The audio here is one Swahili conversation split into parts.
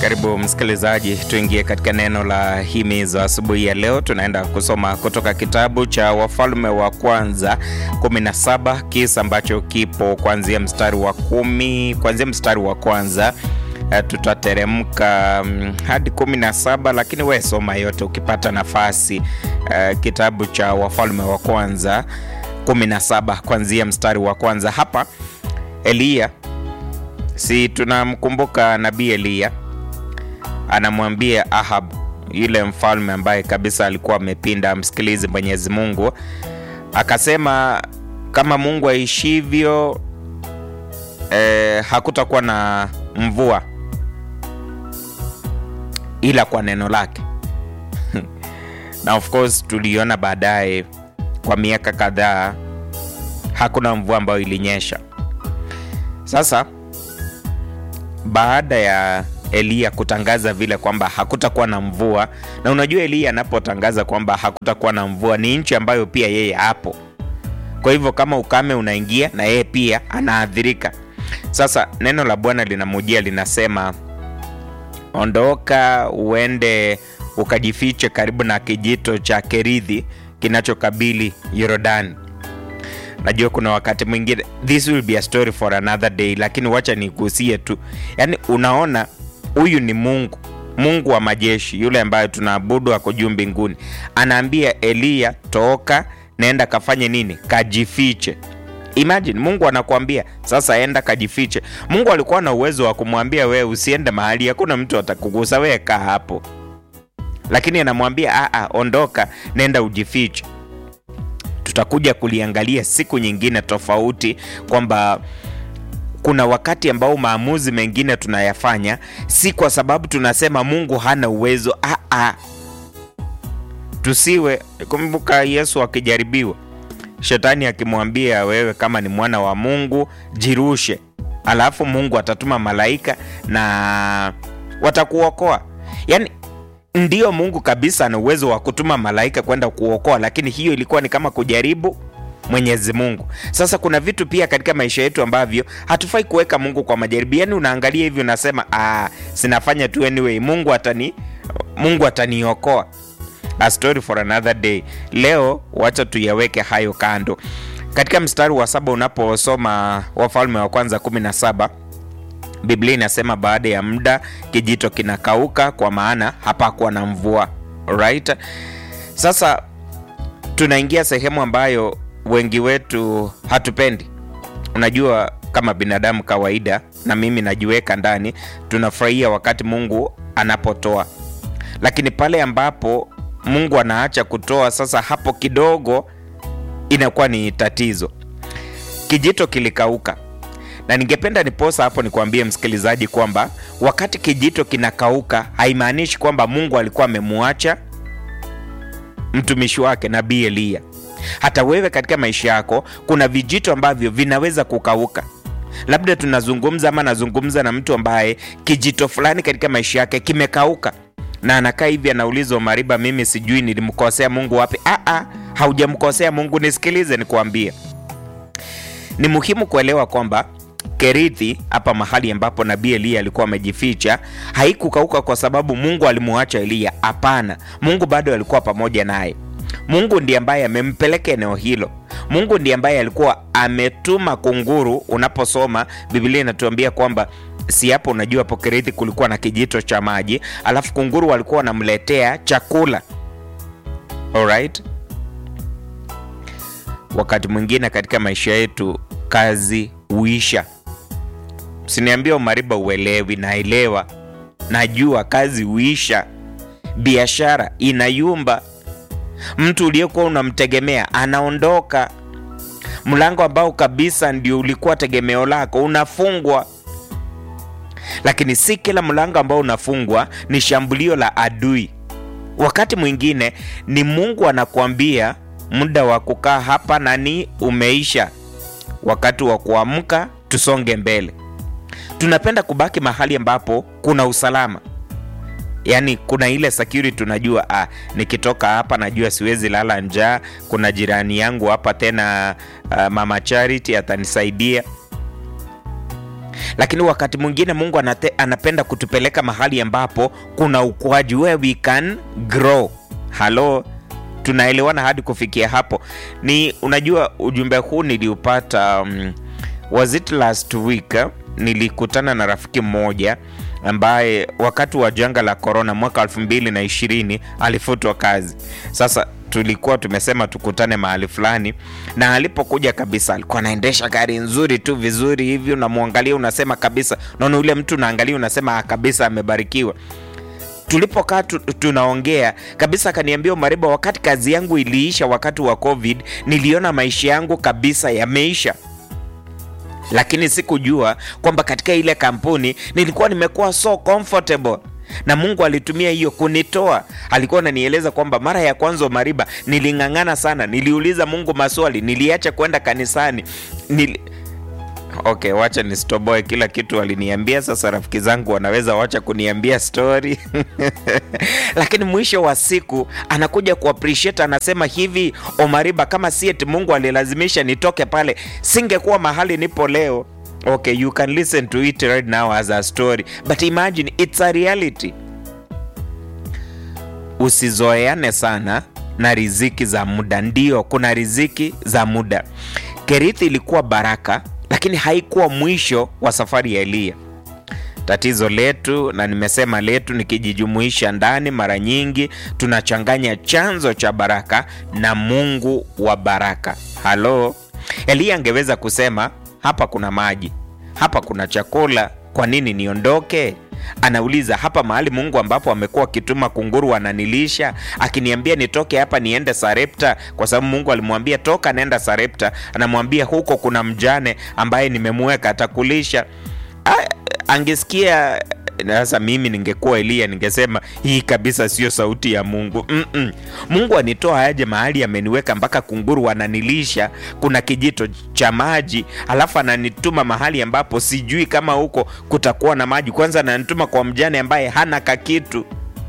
Karibu msikilizaji, tuingie katika neno la himizo asubuhi ya leo. Tunaenda kusoma kutoka kitabu cha Wafalme wa Kwanza 17 kisa ambacho kipo kuanzia mstari wa kumi, kuanzia mstari wa kwanza uh, tutateremka um, hadi 17, lakini we soma yote ukipata nafasi. Uh, kitabu cha Wafalme wa Kwanza 17 kuanzia mstari wa kwanza. Hapa Eliya, si tunamkumbuka nabii Eliya anamwambia Ahab yule mfalme ambaye kabisa alikuwa amepinda msikilizi Mwenyezi Mungu, akasema kama Mungu aishivyo, eh, hakutakuwa na mvua ila kwa neno lake na of course tuliona baadaye kwa miaka kadhaa hakuna mvua ambayo ilinyesha. Sasa baada ya Eliya kutangaza vile kwamba hakutakuwa na mvua, na unajua Eliya anapotangaza kwamba hakutakuwa na mvua ni nchi ambayo pia yeye hapo. Kwa hivyo kama ukame unaingia na yeye pia anaathirika. Sasa neno la Bwana linamujia linasema, ondoka uende ukajifiche karibu na kijito cha Kerithi kinachokabili Yordani. Najua kuna wakati mwingine this will be a story for another day, lakini wacha nigusie tu, yaani unaona huyu ni Mungu, Mungu wa majeshi, yule ambaye tunaabudu ako juu mbinguni, anaambia Eliya, toka naenda kafanye nini? Kajifiche. Imagine Mungu anakuambia sasa, enda kajifiche. Mungu alikuwa na uwezo wa kumwambia wewe usiende mahali, hakuna mtu atakugusa, wewe kaa hapo, lakini anamwambia a, ondoka, nenda ujifiche. Tutakuja kuliangalia siku nyingine tofauti kwamba kuna wakati ambao maamuzi mengine tunayafanya si kwa sababu tunasema Mungu hana uwezo. Ah, ah. Tusiwe kumbuka, Yesu akijaribiwa, shetani akimwambia wewe, kama ni mwana wa Mungu jirushe, alafu Mungu atatuma malaika na watakuokoa. Yaani ndiyo Mungu kabisa ana uwezo wa kutuma malaika kwenda kuokoa, lakini hiyo ilikuwa ni kama kujaribu Mwenyezi Mungu. Sasa kuna vitu pia katika maisha yetu ambavyo hatufai kuweka Mungu kwa majaribio. Yaani unaangalia hivi unasema ah, sinafanya tu anyway, Mungu atani Mungu ataniokoa. A story for another day. Leo wacha tuyaweke hayo kando. Katika mstari wa saba unaposoma Wafalme wa Kwanza 17 Biblia inasema baada ya muda kijito kinakauka, kwa maana hapakuwa na mvua. Right? Sasa tunaingia sehemu ambayo wengi wetu hatupendi. Unajua, kama binadamu kawaida, na mimi najiweka ndani, tunafurahia wakati Mungu anapotoa, lakini pale ambapo Mungu anaacha kutoa, sasa hapo kidogo inakuwa ni tatizo. Kijito kilikauka, na ningependa niposa hapo nikuambie msikilizaji kwamba wakati kijito kinakauka haimaanishi kwamba Mungu alikuwa amemwacha mtumishi wake nabii Eliya. Hata wewe katika maisha yako kuna vijito ambavyo vinaweza kukauka. Labda tunazungumza ama nazungumza na mtu ambaye kijito fulani katika maisha yake kimekauka, na anakaa hivi anaulizwa, Mariba, mimi sijui nilimkosea Mungu wapi? Aa, haujamkosea Mungu. Nisikilize nikuambie, ni muhimu kuelewa kwamba Kerithi hapa mahali ambapo nabii Eliya alikuwa amejificha haikukauka kwa sababu Mungu alimuacha Eliya. Hapana, Mungu bado alikuwa pamoja naye. Mungu ndiye ambaye amempeleka eneo hilo. Mungu ndiye ambaye alikuwa ametuma kunguru. Unaposoma Biblia inatuambia kwamba si hapo, unajua hapo Kerithi kulikuwa na kijito cha maji, alafu kunguru walikuwa wanamletea chakula. Alright? Wakati mwingine katika maisha yetu kazi huisha. Usiniambia umariba uelewi, naelewa, najua kazi huisha, biashara inayumba mtu uliyekuwa unamtegemea anaondoka, mlango ambao kabisa ndio ulikuwa tegemeo lako unafungwa. Lakini si kila mlango ambao unafungwa ni shambulio la adui. Wakati mwingine ni Mungu anakuambia muda wa kukaa hapa nani umeisha, wakati wa kuamka tusonge mbele. Tunapenda kubaki mahali ambapo kuna usalama Yaani kuna ile security tunajua, ah, nikitoka hapa najua siwezi lala njaa. Kuna jirani yangu hapa tena, ah, mama Charity atanisaidia. lakini wakati mwingine Mungu anate, anapenda kutupeleka mahali ambapo kuna ukuaji where we can grow. Halo, tunaelewana hadi kufikia hapo? Ni unajua ujumbe huu niliupata um, was it last week eh? Nilikutana na rafiki mmoja ambaye wakati wa janga la korona mwaka 2020 alifutwa kazi. Sasa tulikuwa tumesema tukutane mahali fulani, na alipokuja kabisa alikuwa anaendesha gari nzuri tu vizuri hivi, unamwangalia unasema kabisa, naona yule mtu unaangalia unasema "Ah, kabisa amebarikiwa. Tulipokaa tu, tunaongea kabisa, akaniambia Mariba, wakati kazi yangu iliisha wakati wa COVID, niliona maisha yangu kabisa yameisha lakini sikujua kwamba katika ile kampuni nilikuwa nimekuwa so comfortable na Mungu alitumia hiyo kunitoa. Alikuwa ananieleza kwamba mara ya kwanza Mariba, niling'ang'ana sana, niliuliza Mungu maswali, niliacha kwenda kanisani nili... Okay, wacha nistoboe kila kitu aliniambia. Sasa rafiki zangu wanaweza wacha kuniambia story lakini mwisho wa siku anakuja kuappreciate, anasema hivi, Omariba, kama si eti Mungu alilazimisha nitoke pale, singekuwa mahali nipo leo. Okay, you can listen to it right now as a story but imagine it's a reality. Usizoeane sana na riziki za muda. Ndio, kuna riziki za muda. Kerithi ilikuwa baraka, lakini haikuwa mwisho wa safari ya Eliya. Tatizo letu na nimesema letu, nikijijumuisha ndani, mara nyingi tunachanganya chanzo cha baraka na Mungu wa baraka. Halo, Eliya angeweza kusema hapa kuna maji, hapa kuna chakula, kwa nini niondoke? Anauliza hapa mahali Mungu ambapo amekuwa akituma kunguru ananilisha, akiniambia nitoke hapa niende Sarepta, kwa sababu Mungu alimwambia toka, nenda Sarepta. Anamwambia huko kuna mjane ambaye nimemweka atakulisha. Ah, angesikia sasa mimi ningekuwa Eliya ningesema hii kabisa sio sauti ya Mungu. Mm-mm. Mungu anitoa aje mahali ameniweka mpaka kunguru ananilisha, kuna kijito cha maji, alafu ananituma mahali ambapo sijui kama huko kutakuwa na maji. Kwanza ananituma kwa mjane ambaye hana kakitu.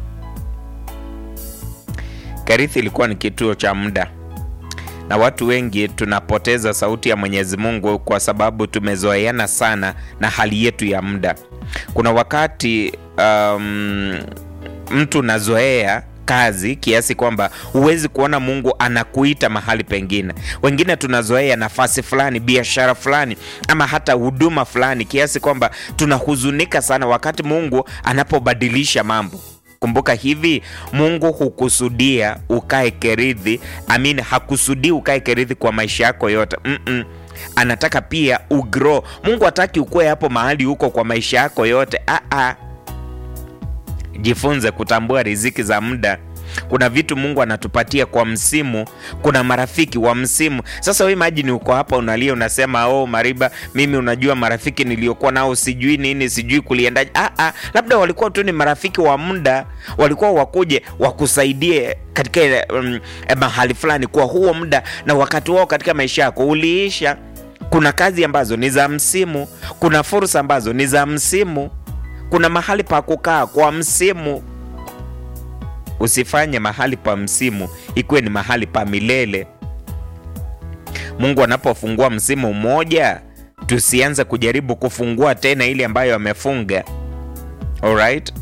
Kerithi ilikuwa ni kituo cha muda na watu wengi tunapoteza sauti ya Mwenyezi Mungu kwa sababu tumezoeana sana na hali yetu ya muda. Kuna wakati um, mtu unazoea kazi kiasi kwamba huwezi kuona Mungu anakuita mahali pengine. Wengine tunazoea nafasi fulani, biashara fulani, ama hata huduma fulani kiasi kwamba tunahuzunika sana wakati Mungu anapobadilisha mambo. Kumbuka hivi, Mungu hukusudia ukae Kerithi. Amin, hakusudii ukae Kerithi kwa maisha yako yote. Mm-mm. Anataka pia ugrow. Mungu hataki ukue hapo mahali huko kwa maisha yako yote. Ah-ah. Jifunze kutambua riziki za muda. Kuna vitu Mungu anatupatia kwa msimu. Kuna marafiki wa msimu. Sasa wewe imagine uko hapa unalia, unasema oh, Mariba, mimi unajua marafiki niliokuwa nao sijui nini, sijui kuliendaje. Ah, ah, labda walikuwa tu ni marafiki wa muda, walikuwa wakuje wakusaidie katika um, mahali fulani kwa huo muda, na wakati wao katika maisha yako uliisha. Kuna kazi ambazo ni za msimu, kuna fursa ambazo ni za msimu, kuna mahali pa kukaa kwa msimu. Usifanye mahali pa msimu ikuwe ni mahali pa milele. Mungu anapofungua msimu mmoja, tusianze kujaribu kufungua tena ile ambayo amefunga. Alright?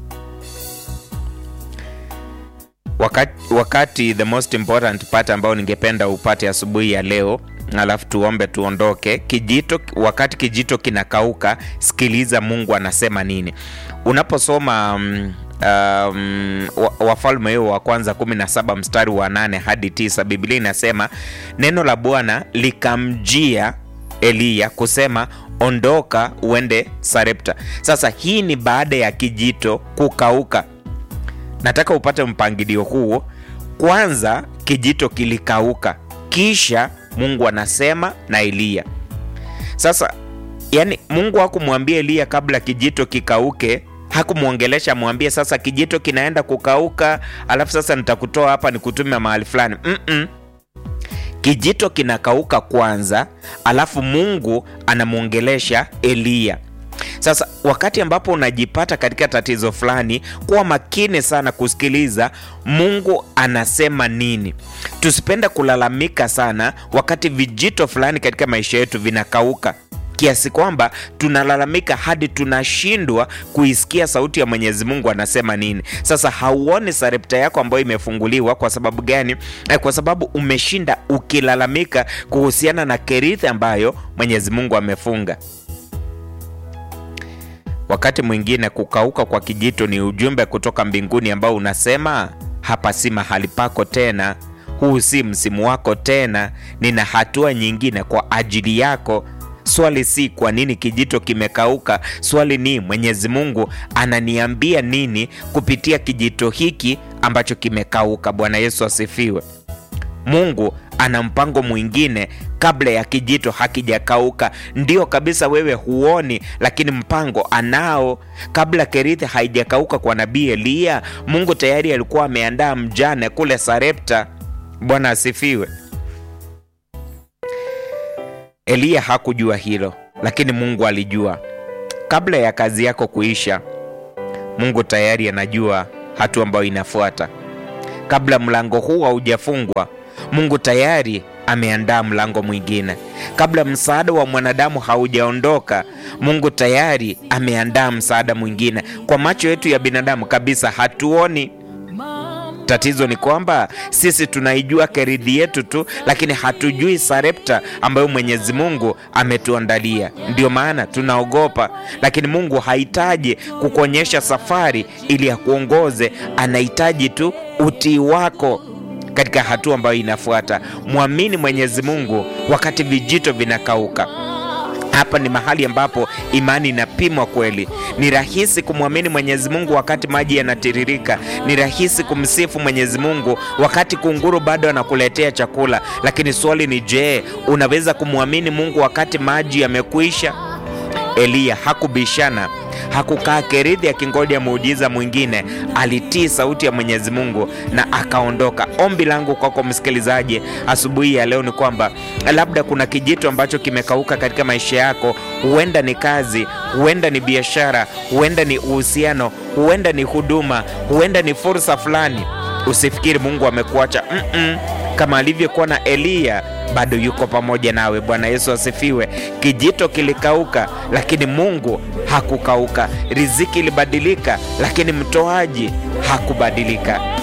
Wakati, wakati the most important part ambao ningependa upate asubuhi ya leo, alafu tuombe tuondoke. Kijito, wakati kijito kinakauka, sikiliza Mungu anasema nini. Unaposoma um, Um, Wafalme hiyo wa kwanza 17 mstari wa 8 hadi 9, Biblia inasema neno la Bwana likamjia Eliya kusema, ondoka uende Sarepta. Sasa hii ni baada ya kijito kukauka. Nataka upate mpangilio huo. Kwanza kijito kilikauka, kisha Mungu anasema na Eliya. Sasa yani, Mungu hakumwambia Eliya kabla kijito kikauke hakumwongelesha mwambie sasa kijito kinaenda kukauka, alafu sasa nitakutoa hapa nikutume mahali fulani. Mm-mm. Kijito kinakauka kwanza, alafu Mungu anamwongelesha Eliya. Sasa wakati ambapo unajipata katika tatizo fulani, kuwa makini sana kusikiliza Mungu anasema nini. Tusipende kulalamika sana wakati vijito fulani katika maisha yetu vinakauka. kiasi kwamba tunalalamika hadi tunashindwa kuisikia sauti ya Mwenyezi Mungu anasema nini. Sasa hauoni sarepta yako ambayo imefunguliwa. Kwa sababu gani? Eh, kwa sababu umeshinda ukilalamika kuhusiana na kerithi ambayo Mwenyezi Mungu amefunga. Wakati mwingine kukauka kwa kijito ni ujumbe kutoka mbinguni ambao unasema hapa si mahali pako tena, huu si msimu wako tena, nina hatua nyingine kwa ajili yako. Swali si kwa nini kijito kimekauka, swali ni Mwenyezi Mungu ananiambia nini kupitia kijito hiki ambacho kimekauka. Bwana Yesu asifiwe. Mungu ana mpango mwingine kabla ya kijito hakijakauka. Ndio kabisa, wewe huoni, lakini mpango anao. Kabla kerithi haijakauka kwa nabii Eliya, Mungu tayari alikuwa ameandaa mjane kule Sarepta. Bwana asifiwe. Eliya hakujua hilo, lakini Mungu alijua. Kabla ya kazi yako kuisha, Mungu tayari anajua hatua ambayo inafuata. Kabla mlango huu haujafungwa, Mungu tayari ameandaa mlango mwingine. Kabla msaada wa mwanadamu haujaondoka, Mungu tayari ameandaa msaada mwingine. Kwa macho yetu ya binadamu kabisa hatuoni. Tatizo ni kwamba sisi tunaijua keridhi yetu tu, lakini hatujui sarepta ambayo Mwenyezi Mungu ametuandalia. Ndio maana tunaogopa, lakini Mungu hahitaji kukuonyesha safari ili akuongoze. Anahitaji tu utii wako katika hatua ambayo inafuata. Mwamini Mwenyezi Mungu wakati vijito vinakauka. Hapa ni mahali ambapo imani inapimwa kweli. Ni rahisi kumwamini Mwenyezi Mungu wakati maji yanatiririka. Ni rahisi kumsifu Mwenyezi Mungu wakati kunguru bado anakuletea chakula, lakini swali ni je, unaweza kumwamini Mungu wakati maji yamekwisha? Eliya hakubishana, hakukaa kerithi akingoja muujiza mwingine. Alitii sauti ya Mwenyezi Mungu na akaondoka. Ombi langu kwako msikilizaji asubuhi ya leo ni kwamba labda kuna kijito ambacho kimekauka katika maisha yako. Huenda ni kazi, huenda ni biashara, huenda ni uhusiano, huenda ni huduma, huenda ni fursa fulani. Usifikiri Mungu amekuacha. mm -mm. Kama alivyokuwa na Eliya bado yuko pamoja nawe. Bwana Yesu asifiwe. Kijito kilikauka, lakini Mungu hakukauka. Riziki ilibadilika, lakini mtoaji hakubadilika.